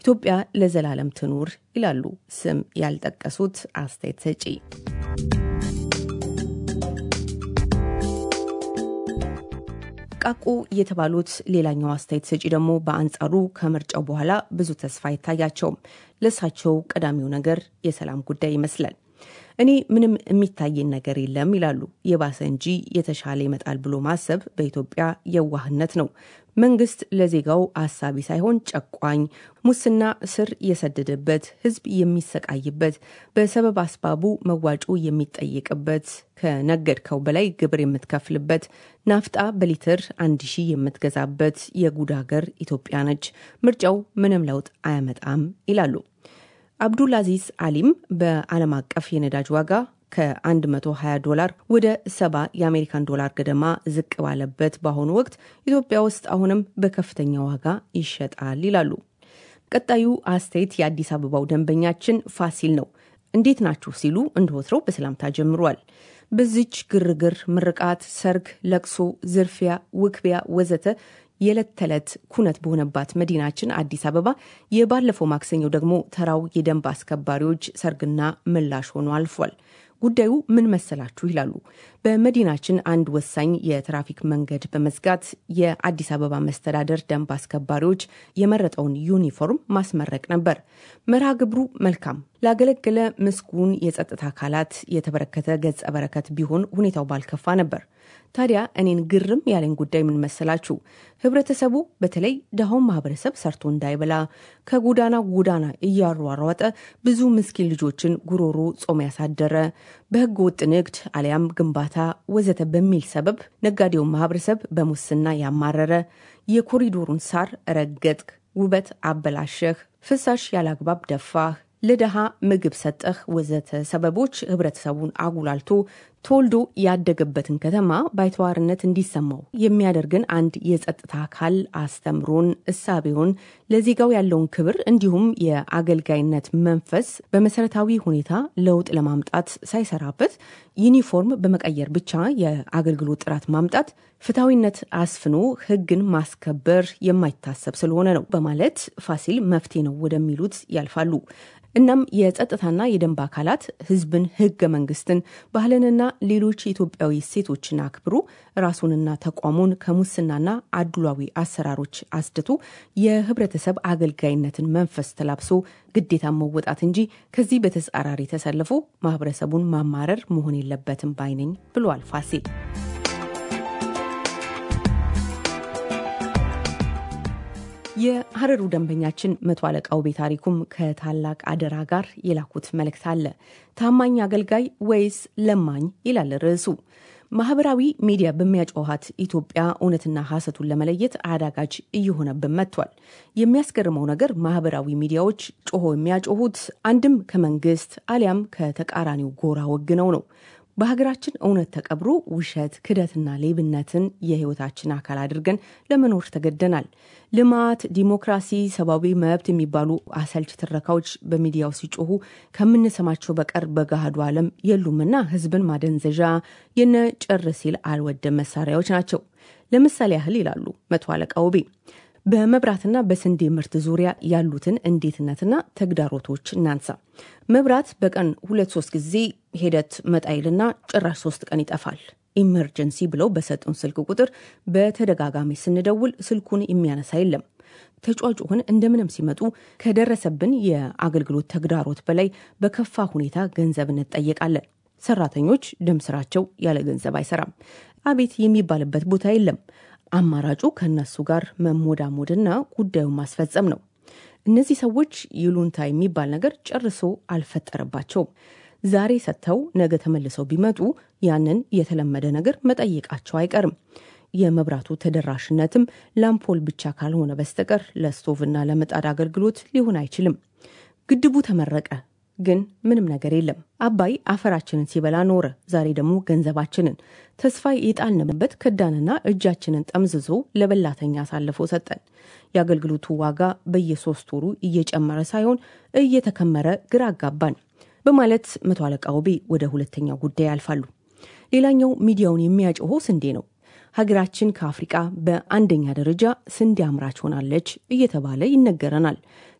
ኢትዮጵያ ለዘላለም ትኑር ይላሉ ስም ያልጠቀሱት አስተያየት ሰጪ። ቃቁ የተባሉት ሌላኛው አስተያየት ሰጪ ደግሞ በአንጻሩ ከምርጫው በኋላ ብዙ ተስፋ አይታያቸውም። ለእሳቸው ቀዳሚው ነገር የሰላም ጉዳይ ይመስላል። እኔ ምንም የሚታየን ነገር የለም ይላሉ። የባሰ እንጂ የተሻለ ይመጣል ብሎ ማሰብ በኢትዮጵያ የዋህነት ነው። መንግስት ለዜጋው አሳቢ ሳይሆን ጨቋኝ፣ ሙስና ስር የሰደደበት፣ ህዝብ የሚሰቃይበት፣ በሰበብ አስባቡ መዋጮ የሚጠየቅበት፣ ከነገድከው በላይ ግብር የምትከፍልበት፣ ናፍጣ በሊትር አንድ ሺህ የምትገዛበት የጉድ ሀገር ኢትዮጵያ ነች። ምርጫው ምንም ለውጥ አያመጣም ይላሉ። አብዱል አዚዝ አሊም በዓለም አቀፍ የነዳጅ ዋጋ ከ120 ዶላር ወደ 70 የአሜሪካን ዶላር ገደማ ዝቅ ባለበት በአሁኑ ወቅት ኢትዮጵያ ውስጥ አሁንም በከፍተኛ ዋጋ ይሸጣል ይላሉ። ቀጣዩ አስተያየት የአዲስ አበባው ደንበኛችን ፋሲል ነው። እንዴት ናችሁ ሲሉ እንደወትረው በሰላምታ ጀምሯል። በዚች ግርግር፣ ምርቃት፣ ሰርግ፣ ለቅሶ፣ ዝርፊያ፣ ውክቢያ ወዘተ የዕለት ተዕለት ኩነት በሆነባት መዲናችን አዲስ አበባ የባለፈው ማክሰኞ ደግሞ ተራው የደንብ አስከባሪዎች ሰርግና ምላሽ ሆኖ አልፏል። ጉዳዩ ምን መሰላችሁ ይላሉ። በመዲናችን አንድ ወሳኝ የትራፊክ መንገድ በመዝጋት የአዲስ አበባ መስተዳደር ደንብ አስከባሪዎች የመረጠውን ዩኒፎርም ማስመረቅ ነበር። መርሃ ግብሩ መልካም ላገለገለ ምስጉን የጸጥታ አካላት የተበረከተ ገጸ በረከት ቢሆን ሁኔታው ባልከፋ ነበር። ታዲያ እኔን ግርም ያለኝ ጉዳይ ምን መሰላችሁ? ህብረተሰቡ በተለይ ድሃውን ማህበረሰብ ሰርቶ እንዳይበላ ከጎዳና ጎዳና እያሯሯጠ ብዙ ምስኪን ልጆችን ጉሮሮ ጾም ያሳደረ፣ በህገ ወጥ ንግድ አሊያም ግንባታ ወዘተ በሚል ሰበብ ነጋዴውን ማህበረሰብ በሙስና ያማረረ፣ የኮሪዶሩን ሳር ረገጥክ፣ ውበት አበላሸህ፣ ፍሳሽ ያላግባብ ደፋህ ለድሃ ምግብ ሰጠህ ወዘተ ሰበቦች ህብረተሰቡን አጉላልቶ ተወልዶ ያደገበትን ከተማ ባይተዋርነት እንዲሰማው የሚያደርግን አንድ የጸጥታ አካል አስተምሮን እሳቤውን ለዜጋው ያለውን ክብር እንዲሁም የአገልጋይነት መንፈስ በመሰረታዊ ሁኔታ ለውጥ ለማምጣት ሳይሰራበት ዩኒፎርም በመቀየር ብቻ የአገልግሎት ጥራት ማምጣት ፍትሐዊነት አስፍኖ ህግን ማስከበር የማይታሰብ ስለሆነ ነው በማለት ፋሲል መፍትሄ ነው ወደሚሉት ያልፋሉ። እናም የጸጥታና የደንብ አካላት ህዝብን፣ ህገ መንግስትን፣ ባህልንና ሌሎች የኢትዮጵያዊ እሴቶችን አክብሮ ራሱንና ተቋሙን ከሙስናና አድሏዊ አሰራሮች አስድቶ የህብረተሰብ አገልጋይነትን መንፈስ ተላብሶ ግዴታ መወጣት እንጂ ከዚህ በተጻራሪ ተሰልፎ ማህበረሰቡን ማማረር መሆን የለበትም ባይነኝ ብሏል ፋሲል። የሀረሩ ደንበኛችን መቶ አለቃ ውቤ ታሪኩም ከታላቅ አደራ ጋር የላኩት መልእክት አለ። ታማኝ አገልጋይ ወይስ ለማኝ ይላል ርዕሱ። ማህበራዊ ሚዲያ በሚያጮኋት ኢትዮጵያ እውነትና ሐሰቱን ለመለየት አዳጋች እየሆነብን መጥቷል። የሚያስገርመው ነገር ማህበራዊ ሚዲያዎች ጮሆ የሚያጮሁት አንድም ከመንግስት አሊያም ከተቃራኒው ጎራ ወግነው ነው። በሀገራችን እውነት ተቀብሮ ውሸት፣ ክደትና ሌብነትን የህይወታችን አካል አድርገን ለመኖር ተገደናል። ልማት፣ ዲሞክራሲ፣ ሰብአዊ መብት የሚባሉ አሰልች ትረካዎች በሚዲያው ሲጮሁ ከምንሰማቸው በቀር በገሃዱ ዓለም የሉምና ህዝብን ማደንዘዣ የነ ጭር ሲል አልወደም መሳሪያዎች ናቸው። ለምሳሌ ያህል ይላሉ መቶ አለቃ ውቤ በመብራትና በስንዴ ምርት ዙሪያ ያሉትን እንዴትነትና ተግዳሮቶች እናንሳ። መብራት በቀን ሁለት ሶስት ጊዜ ሂደት መጣይልና ጭራሽ ሶስት ቀን ይጠፋል። ኢመርጀንሲ ብለው በሰጡን ስልክ ቁጥር በተደጋጋሚ ስንደውል ስልኩን የሚያነሳ የለም። ተጫጩህን እንደምንም ሲመጡ ከደረሰብን የአገልግሎት ተግዳሮት በላይ በከፋ ሁኔታ ገንዘብ እንጠየቃለን። ሰራተኞች ደም ስራቸው ያለ ገንዘብ አይሰራም። አቤት የሚባልበት ቦታ የለም። አማራጩ ከእነሱ ጋር መሞዳሞድና ጉዳዩን ማስፈጸም ነው። እነዚህ ሰዎች ይሉንታ የሚባል ነገር ጨርሶ አልፈጠረባቸውም። ዛሬ ሰጥተው ነገ ተመልሰው ቢመጡ ያንን የተለመደ ነገር መጠየቃቸው አይቀርም። የመብራቱ ተደራሽነትም ላምፖል ብቻ ካልሆነ በስተቀር ለስቶቭና ለምጣድ አገልግሎት ሊሆን አይችልም። ግድቡ ተመረቀ፣ ግን ምንም ነገር የለም። አባይ አፈራችንን ሲበላ ኖረ። ዛሬ ደግሞ ገንዘባችንን ተስፋ የጣልንበት ከዳንና እጃችንን ጠምዝዞ ለበላተኛ አሳልፎ ሰጠን። የአገልግሎቱ ዋጋ በየሶስት ወሩ እየጨመረ ሳይሆን እየተከመረ ግራ አጋባን በማለት መቶ አለቃ ውቤ ወደ ሁለተኛው ጉዳይ ያልፋሉ። ሌላኛው ሚዲያውን የሚያጮኸው ስንዴ ነው። ሀገራችን ከአፍሪቃ በአንደኛ ደረጃ ስንዴ አምራች ሆናለች እየተባለ ይነገረናል።